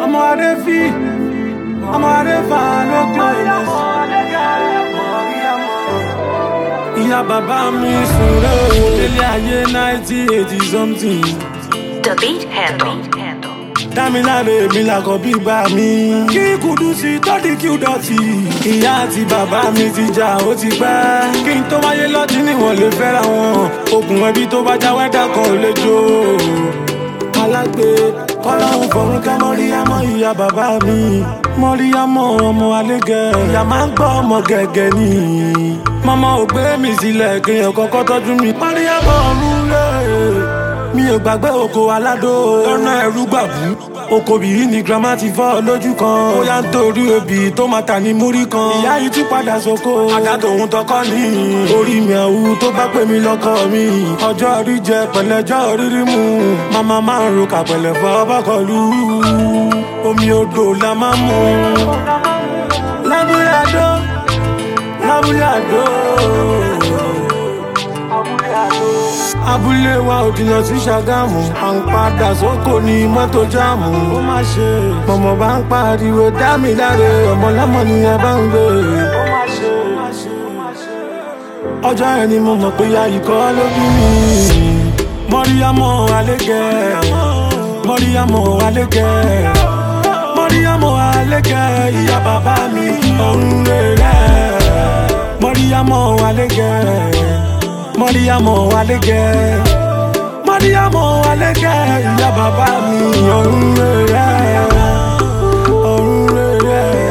ọmọ adé fi ọmọ adé fa lókè ìyá bàbá mi sùn rẹ̀ o délé ayé náìtì eighty something The beat handle. dámiláre mi làkọ̀ bí bá mi. kí kùdùsì tọ́dí kí ó dọ̀tí. ìyá àti bàbá mi ti jà ó ti pẹ́. kí n tó wáyé lọ́tí níwọ̀n lè fẹ́ra wọn. okùn ẹbí tó bá já wẹ́dà kan ò lè jó. alágbe kọ́láhùn fọ̀rún ká mọ́ríyámọ́ ìyá bàbá mi. mọ́ríyámọ́ ọmọ alégẹ̀. ìyá máa ń gbọ́ ọmọ gẹ̀gẹ̀ ni. mọ́mọ́ ò gbé mi sílẹ̀ kéèyàn kọ́kọ́ tọ́jú mi. mọ́ríyámọ́ ọ̀run lé mi ò gbàgbé oko aládó lọ́nà ẹ̀rú gbàbú oko bìí ni grandma ti fọ́ lójú kan ó yá ń torí obì tó máa tà ní múrí kan ìyá yìí tún padà sóko àdá tòun tọkọ ní orí mi àwù tó bá pè mí lọ́kọ mi ọjọ́ orí jẹ pẹ̀lẹ́jọ́ rírí mu màmá máa ń ro kàpẹ̀lẹ̀ fọ́ bọ́kọ̀lù omi odò la máa ń mu lábúlé àdó lábúlé àdó abúlé wa ò jìnnà sí ṣàgámù à ń padà sóko ní mọ́tò jáàmù ó má ṣe mọ̀mọ́ bá ń pariwo dá mi láre ọmọ lọ́mọ ni ẹ bá ń gbé ó má ṣe ọjọ́ yẹn ni mo mọ̀ pé ya ikọ́ ló bí mi mọ́ríyámọ́ alégẹ̀ mọ́ríyámọ́ alégẹ̀ mọ́ríyámọ́ alégẹ̀ ìyá bàbá mi ọ̀run rẹ̀ mọ́ríyámọ́ alégẹ̀ mọ́ríyámọ́ alégẹ̀ mọ́ríyámọ́ alégẹ̀ ìyá bàbá mi ọ̀run rẹ̀ ọ̀run rẹ̀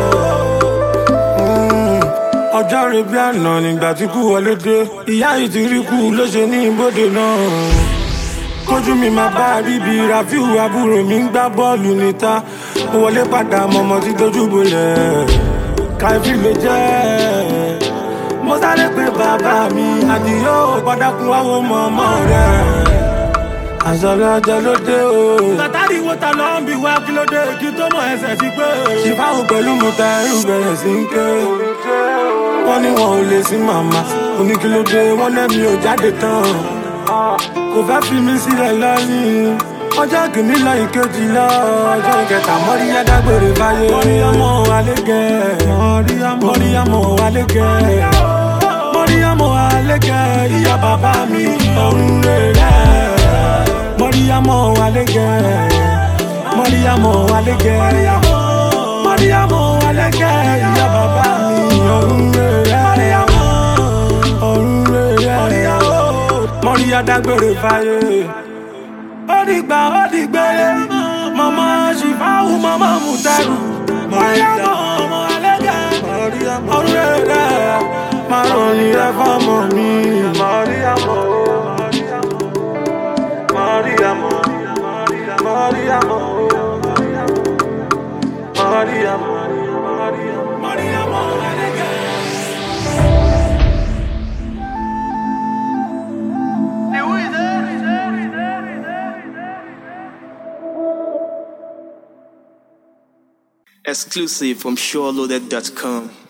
ọjọ́ rẹ̀ bí àná nígbà tí kú wọlé dé ìyá yìí ti rí kú ló ṣe ní ibodè náà kójú mi máa bá bíbí rafiu àbúrò mi ń gbá bọ́ọ̀lù níta mo wọlé padà mọ̀mọ́ tí dojú bolẹ̀ káfí ló jẹ́ mo sáré pé bàbá mi àdìyó gbọ́dọ̀kun wáwo mọ̀mọ́ rẹ̀ àṣọlẹ̀ ọjọ́ ló dé o. tàtàrí wo ta ló ń bi wá kí ló dé kí tó mọ ẹsẹ̀ sí pé. ṣìfáwò pẹ̀lú mu ta ẹrù bẹ̀rẹ̀ sí ń ké. wọ́n ní wọn ò lè sí màmá oníkílódé wọ́n lẹ́mi ò jáde tán. kò fẹ́ fi mí sílẹ̀ lọ́yìn. ọjọ́ kìíní lọ ìkejì lọ ọjọ́ kẹta mọ́ríyá dágbére báyé. mọ́ríyámọ́ alégẹ̀ mọ́ríyámọ́ alégẹ̀ mọ́ríyámọ́ alégẹ̀ ìyá bàbá mi ọ̀run rẹ̀ mọ́ríyámọ́ alégẹ̀ mọ́ríyámọ́ alégẹ̀ mọ́ríyámọ́ alégẹ̀ ìyá bàbá mi ọ̀run rẹ̀ ọ̀run rẹ̀ mọ́ríyá dágbére fáyé ó dìgbà ó dìgbére mọ́mọ́ ṣìfáwù mọ́mọ́ mùtẹ́rù mọ́ríyámọ́ ọmọ alégẹ̀ ọ̀run rẹ̀ márùn ní ẹ fọ́mọ mi mọ́ríyámọ́ mọ́ríyámọ́ mọ́ríyámọ́ mọ́ríyámọ́ mọ́ríyámọ́ alégẹ̀. Exclusive from SureLoaded.com.